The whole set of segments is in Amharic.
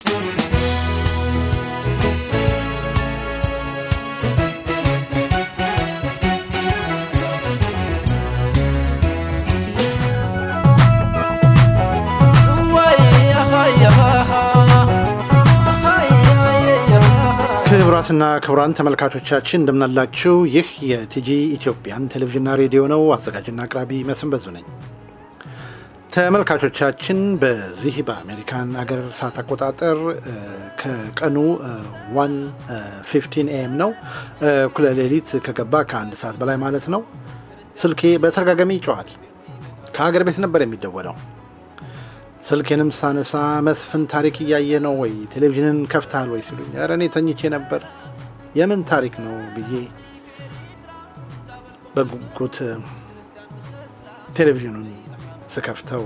ክቡራትና ክቡራን ተመልካቾቻችን እንደምናላችሁ። ይህ የቲጂ ኢትዮጵያን ቴሌቪዥንና ሬዲዮ ነው። አዘጋጅና አቅራቢ መስፍን በዙ ነኝ። ተመልካቾቻችን በዚህ በአሜሪካን አገር ሰዓት አቆጣጠር ከቀኑ ዋን ፊፍቲን ኤም ነው። እኩለ ሌሊት ከገባ ከአንድ ሰዓት በላይ ማለት ነው። ስልኬ በተደጋጋሚ ይጮኋል። ከሀገር ቤት ነበር የሚደወለው። ስልኬንም ሳነሳ መስፍን ታሪክ እያየ ነው ወይ ቴሌቪዥንን ከፍተሃል ወይ ሲሉኝ፣ ኧረ እኔ ተኝቼ ነበር። የምን ታሪክ ነው ብዬ በጉጉት ቴሌቪዥኑን ስከፍተው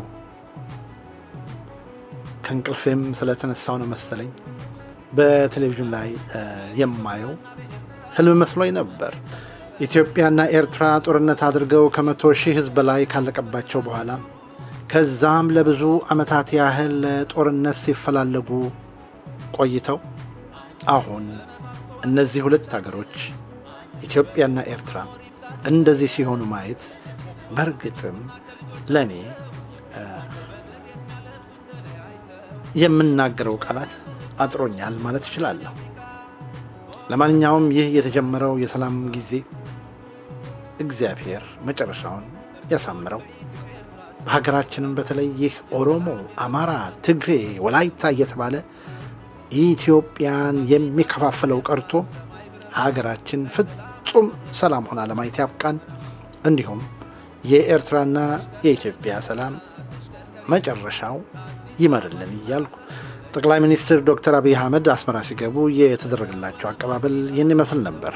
ከእንቅልፌም ስለተነሳው ነው መሰለኝ በቴሌቪዥን ላይ የማየው ህልም መስሎኝ ነበር። ኢትዮጵያና ኤርትራ ጦርነት አድርገው ከመቶ ሺህ ህዝብ በላይ ካለቀባቸው በኋላ ከዛም ለብዙ ዓመታት ያህል ጦርነት ሲፈላለጉ ቆይተው አሁን እነዚህ ሁለት ሀገሮች ኢትዮጵያና ኤርትራ እንደዚህ ሲሆኑ ማየት በእርግጥም ለእኔ የምናገረው ቃላት አጥሮኛል ማለት እችላለሁ። ለማንኛውም ይህ የተጀመረው የሰላም ጊዜ እግዚአብሔር መጨረሻውን ያሳምረው። በሀገራችንም በተለይ ይህ ኦሮሞ፣ አማራ፣ ትግሬ፣ ወላይታ እየተባለ ኢትዮጵያን የሚከፋፍለው ቀርቶ ሀገራችን ፍጹም ሰላም ሆና ለማየት ያብቃን። እንዲሁም የኤርትራና የኢትዮጵያ ሰላም መጨረሻው ይመርልን እያልኩ ጠቅላይ ሚኒስትር ዶክተር አብይ አህመድ አስመራ ሲገቡ የተደረገላቸው አቀባበል ይህን ይመስል ነበር።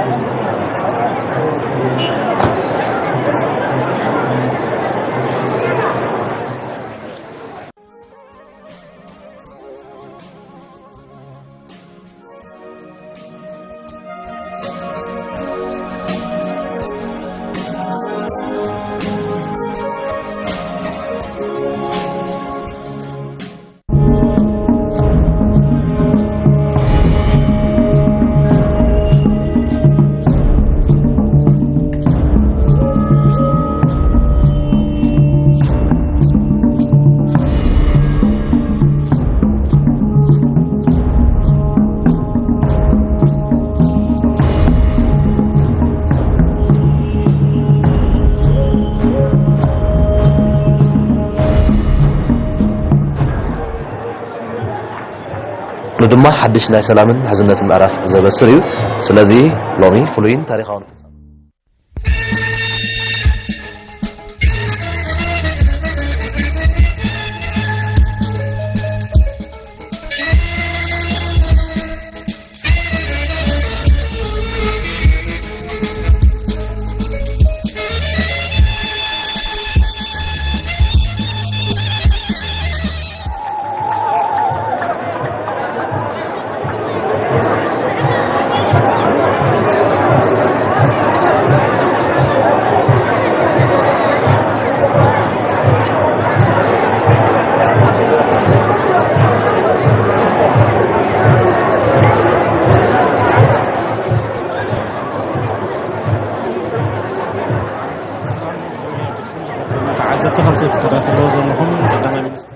ድማ ሓድሽ ናይ ሰላምን ሕዝነትን ምዕራፍ ዘበስር እዩ ስለዚ ሎሚ ፍሉይን ታሪካውን ተዓዘብቲ ከምቲ ትከታተልዎ ዘለኹም ቀዳማይ ሚኒስትር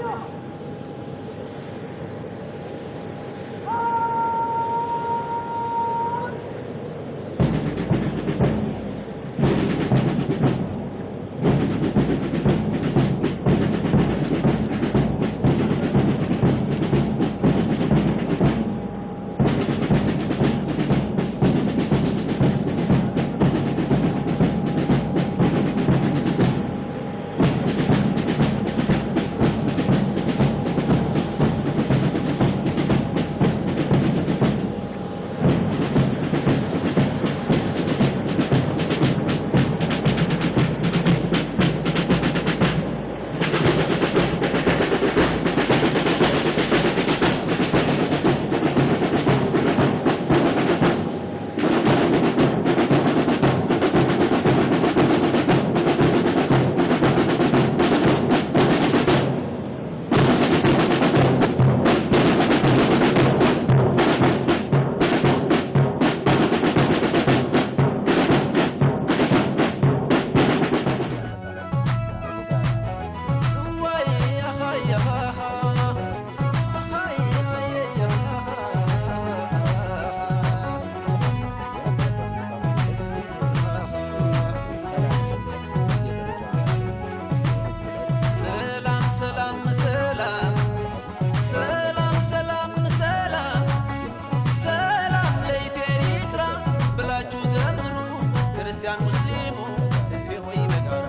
ሰላም ሰላም ሰላም ሰላም ሰላም ሰላም ሰላም ለኢትዮ ኤርትራ ብላችሁ ዘምሩ ክርስቲያን ሙስሊሙ ሕዝቤ ሆይ በጋራ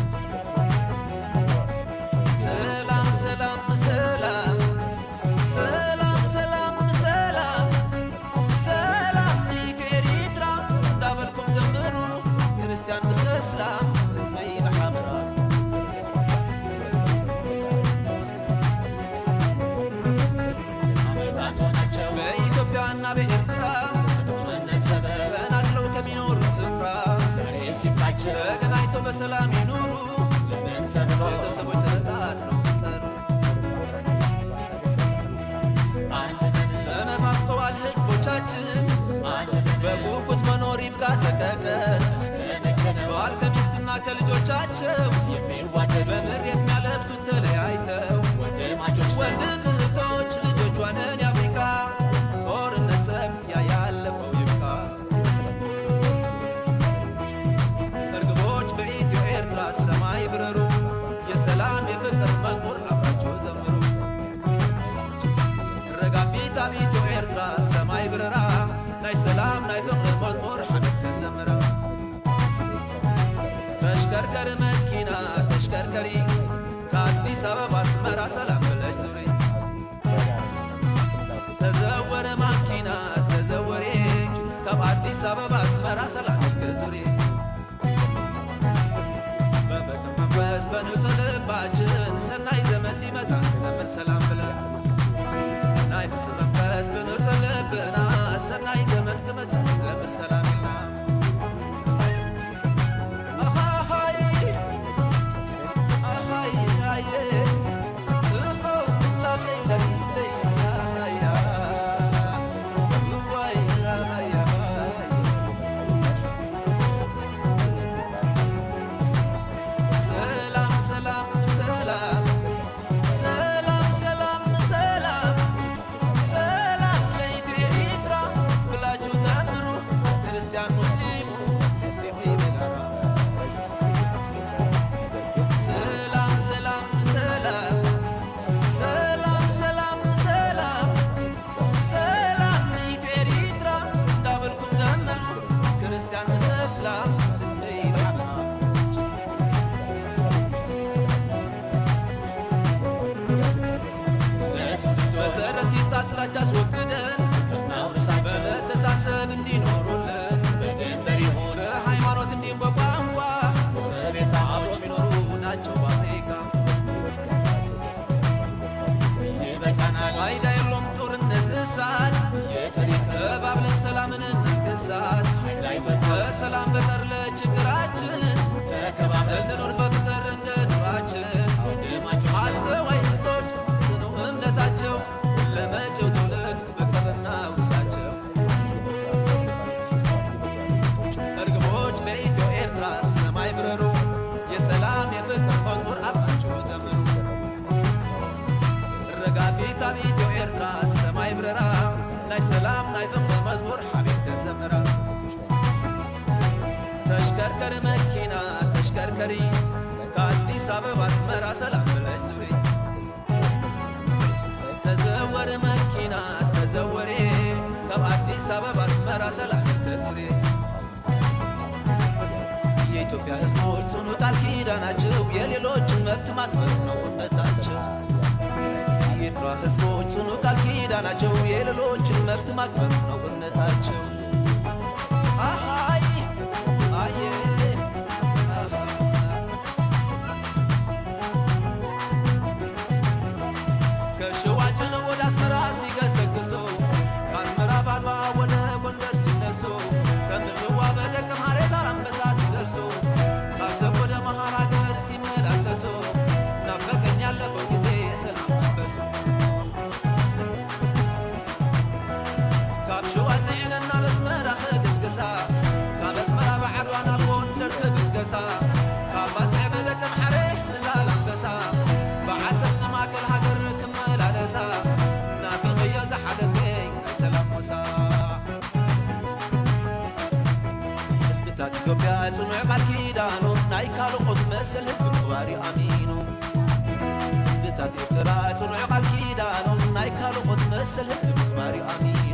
ሰላም ሰላም ሰላም ሰላም ሰላም ሰላም ሰላም ለኢትዮ ኤርትራ እንዳበልኩም ዘምሩ ክርስቲያን ምስ እስላም ሕዝበይ በሓበራ በኢትዮጵያና በኤርትራ ተፈናቅለው ከሚኖሩ ስፍራ ተገናኝተው በሰላም ይኑሩ ቤተሰቦች ተበታትነው ቀሩ ተነፋፍቀዋል ህዝቦቻችን በጉጉት መኖር ይብቃ ሰቀቀን ባል ከሚስትና ከልጆቻቸው በምሬት የሚያለብሱት ተለያይተው ወንድም እህቶች ልጆቿንን የአፍሪካ ጦርነት ጸብ ያያለፈው ይብቃ እርግቦች በኢትዮ ኤርትራ ሰማይ ብረሩ የሰላም የፍቅር መዝሙር አብራችሁ ዘምሩ ረጋቢት ኣብ ኢትዮ ኤርትራ ሰማይ ብረራ ናይ ሰላም ናይ ፍቅሪ መዝሙር ሓመድ ከንዘምራ ተሽከርከሪ መኪና ተሽከርከሪ ከአዲስ አበባ አስመራ ሰላም ብለሽ ዙሪ ተዘወረ ማኪና ተዘወሬ ካብ አዲስ አበባ አስመራ ሰላም ዙሪ በፍቅር መንፈስ በንጹህ ልባችን ሰናይ ዘመን ሊመጣ ዘምር ሰላም ብለን ናይ ፍቅር መንፈስ ብንጹህ ልብና ሰናይ ዘመን ክመጽእ ዘምር ሰላም ኢልና አሃሃይ አሃይ አየ እሆ ላለይ ለለይ አሃያ ዋይ አሃያ ተዘወረ መኪና ተሽከርከሪ ከአዲስ አበባ አስመራ ሰላም ብለሽ ዙሪ ተዘወረ መኪና ተዘወሬ ከአዲስ አበባ አስመራ ሰላም ተዙሪ የኢትዮጵያ ሕዝቦች ጽኑ ቃል ኪዳናቸው የሌሎችን መብት ማክበር ነው እውነታቸው። የኤርትራ ሕዝቦች ጽኑ ቃል ኪዳናቸው የሌሎችን መብት ማክበር ነው እውነታቸው። አሃይ አየ አሃ ከሸዋችን ወደ አስመራ ሲገሰግሱ ከአስመራ ባድዋ ወደ ጎንደር ሲነሱ ከምጽዋ በደቀ ማርያም ዛላንበሳ ሲደርሱ ካሰብ ወደ መሃር ሀገር ሲመላለሱ ናፈቀኝ ያለፈው ጊዜ የሰላም መንፈሱ ካብ ሸዋ ፅዕነና በስመራ ክግስግሳ ካብ ኣስመራ ባዕድዋ ናብ ጎንደር ክብገሳ ካብ ባፅዕ በደቀ ማሕረ ንዛላንበሳ ብዓሰብ ንማእከል ሃገር ክመላለሳ ናፍቕዮ ዝሓለፈኝ ናይ ሰላም ሙሳ ህዝብታት ኢትዮጵያ ጽኑዕ ቃል ኪዳኑ ናይ ካልኦት መሰል ህዝቢ ምግባር ኣሚኑ ህዝብታት ኤርትራ ጽኑዕ ቃል ኪዳኑ ናይ ካልኦት መሰል ህዝቢ ምግባር ኣሚኑ